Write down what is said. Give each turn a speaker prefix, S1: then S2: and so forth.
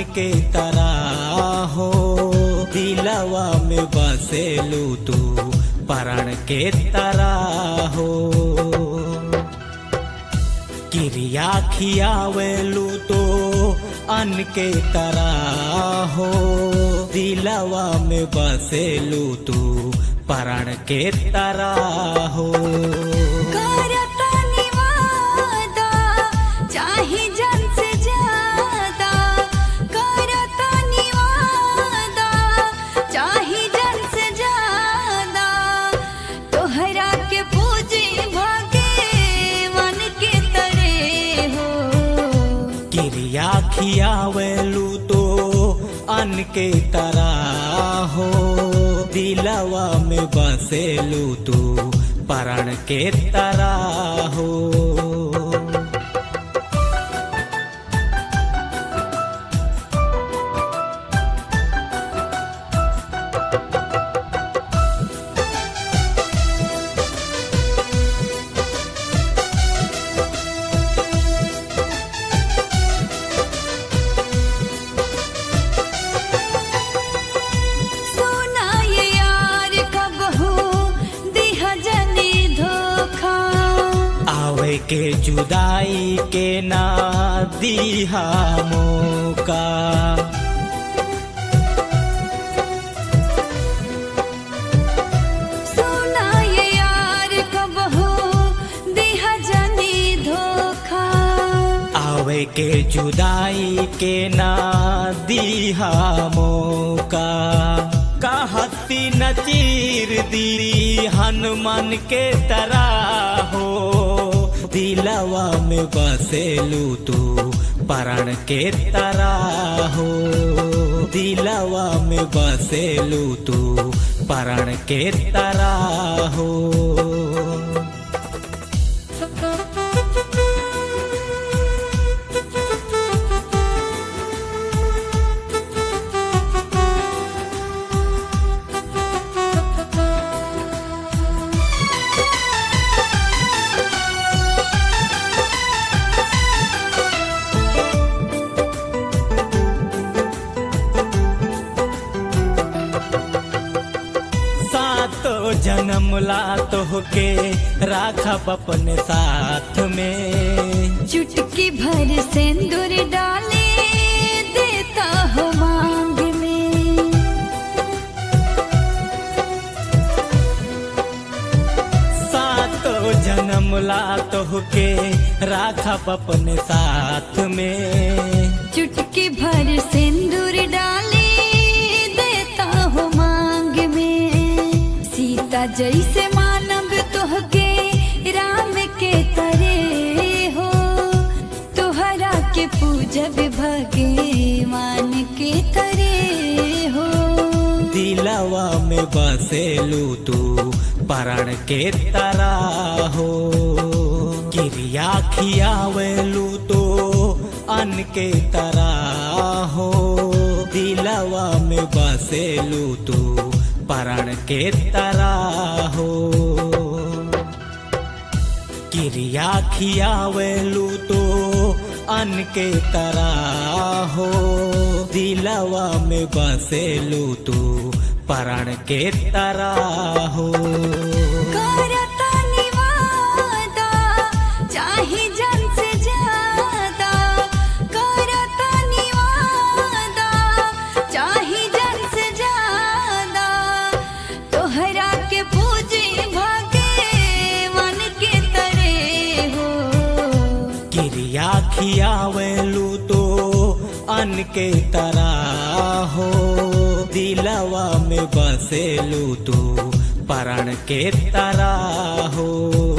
S1: के तरह हो दिलवा में बसेलू तू परण के तरह हो क्रिया खियावेलू तो अन के तरह हो दिलवा में बसेलू तू परण के तरह हो
S2: करता निवादा चाहे जन से ज्यादा करता निवादा चाहे जन से ज्यादा तोहरा के पूजे भागे मन के तरे हो
S1: क्रिया खियावेलू तो अन के तरह हो दिलवा में बसेलू तू परण के तरह हो
S2: सोना ये यार कब हो दिहा जनी धोखा
S1: आवे के जुदाई के ना दीहा मौका
S2: सोना ये यार कब हो दिहा जनी धोखा
S1: आवे के जुदाई के ना दीहा मौका कहती न चीर दी हनुमान के तरह हो दिलवा में बसेलू तू परण के तरह हो दिलवा में बसेलू तू परण के तरह हो सातो जन्म ला तोहके राखब अपने साथ में
S2: चुटकी भर सिंदूर डाले देता हो मांग में
S1: सातो जन्म ला तोहके राखब अपने साथ में
S2: चुटकी भर सिंदूर डाले देता हो मांग में सीता जैसे मानव तोहके राम के तरे हो तोहरा के पूजब भगवान के तरे हो
S1: दिलवा में बसेलू तू परण के तरह हो क्रिया खियावेलू तो अन के तरह हो दिलवा में बसेलू तू परण के तरह हो क्रिया खियावेलू तो अन के तरह हो दिलवा में बसेलू तू परण के तरह हो
S2: करता निवादा चाहे जन से ज्यादा करता निवादा चाहे जन से ज्यादा तोहरा के पूजे भागे मन के तरे हो
S1: क्रिया खियावेलू तो अन के तरह हो दिलवा में बसेलू तू परण के तरह हो